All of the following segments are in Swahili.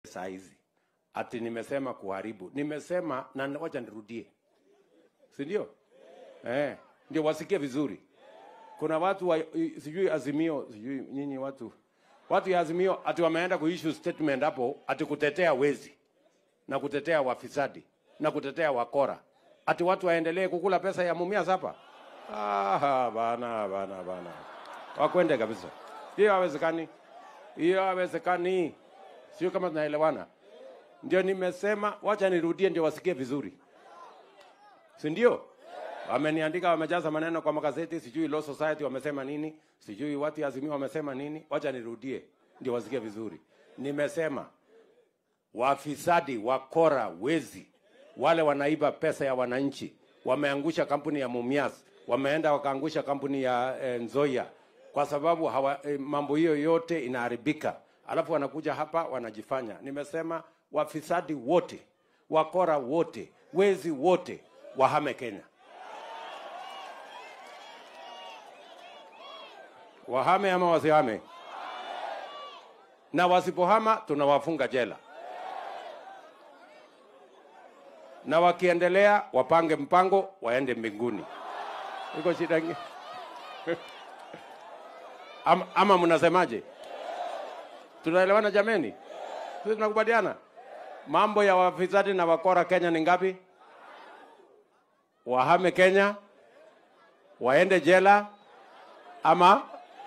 saa hizi ati nimesema kuharibu. Nimesema na wacha nirudie, si ndio? Eh, ndio wasikie vizuri. Kuna watu wa, i- sijui Azimio, sijui nyinyi watu watu ya Azimio ati wameenda kuissue statement hapo ati kutetea wezi na kutetea wafisadi na kutetea wakora, ati watu waendelee kukula pesa ya Mumias hapa. Ah, bana bana bana, wakwende kabisa. Hiyo hawezekani, hiyo hawezekani. Sio kama tunaelewana. Ndio nimesema, wacha nirudie ndio wasikie vizuri, si ndio? Wameniandika, wamejaza maneno kwa magazeti, sijui Law Society wamesema nini, sijui watu ya Azimio wamesema nini. Wacha nirudie ndio wasikie vizuri. Nimesema wafisadi, wakora, wezi, wale wanaiba pesa ya wananchi, wameangusha kampuni ya Mumias, wameenda wakaangusha kampuni ya eh, Nzoia kwa sababu hawa, eh, mambo hiyo yote inaharibika, alafu wanakuja hapa wanajifanya. Nimesema wafisadi wote, wakora wote, wezi wote wahame Kenya, wahame ama wasihame, na wasipohama tunawafunga jela. na wakiendelea wapange mpango waende mbinguni. Iko shida ingi? ama, ama mnasemaje? Tunaelewana jameni? Sisi tunakubaliana mambo ya wafisadi na wakora Kenya ni ngapi? Wahame Kenya, waende jela ama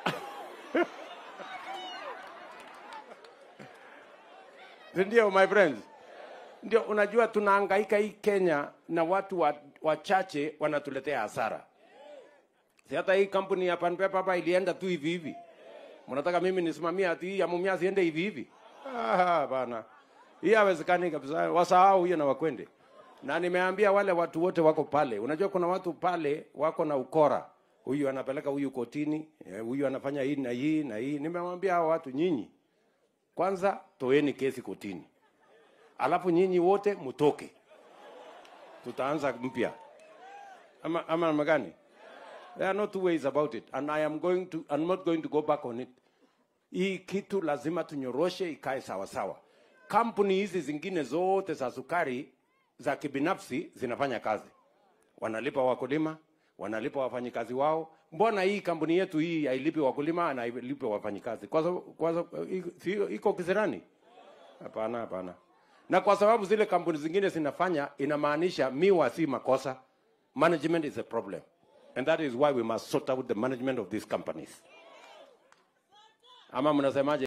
Si ndio my friends? Ndio unajua tunahangaika hii Kenya na watu wa- wachache wanatuletea hasara. Si hata hii kampuni ya Pan Paper hapa ilienda tu hivi hivi. Mnataka mimi nisimamie ati hii ya Mumias iende hivi hivi? Ah, bana. Hii hawezekani kabisa. Wasahau hiyo na wakwende. Na nimeambia wale watu wote wako pale. Unajua kuna watu pale wako na ukora. Huyu anapeleka huyu kotini, eh, huyu anafanya hii na hii na hii. Nimemwambia hao watu nyinyi kwanza toeni kesi kotini, alafu nyinyi wote mtoke, tutaanza mpya ama ama namna gani? There are no two ways about it and I am going to I'm not going to go back on it. Hii kitu lazima tunyoroshe ikae sawa sawa. Kampuni hizi zingine zote za sukari za kibinafsi zinafanya kazi, wanalipa wakulima, wanalipa wafanyikazi wao. Mbona hii kampuni yetu hii hailipi wakulima na hailipi wafanyikazi? Kwa sababu kwa sababu si iko kisirani? Hapana, hapana. Na kwa sababu zile kampuni zingine zinafanya, inamaanisha miwa si makosa. Management is a problem. And that is why we must sort out the management of these companies. Ama mnasemaje?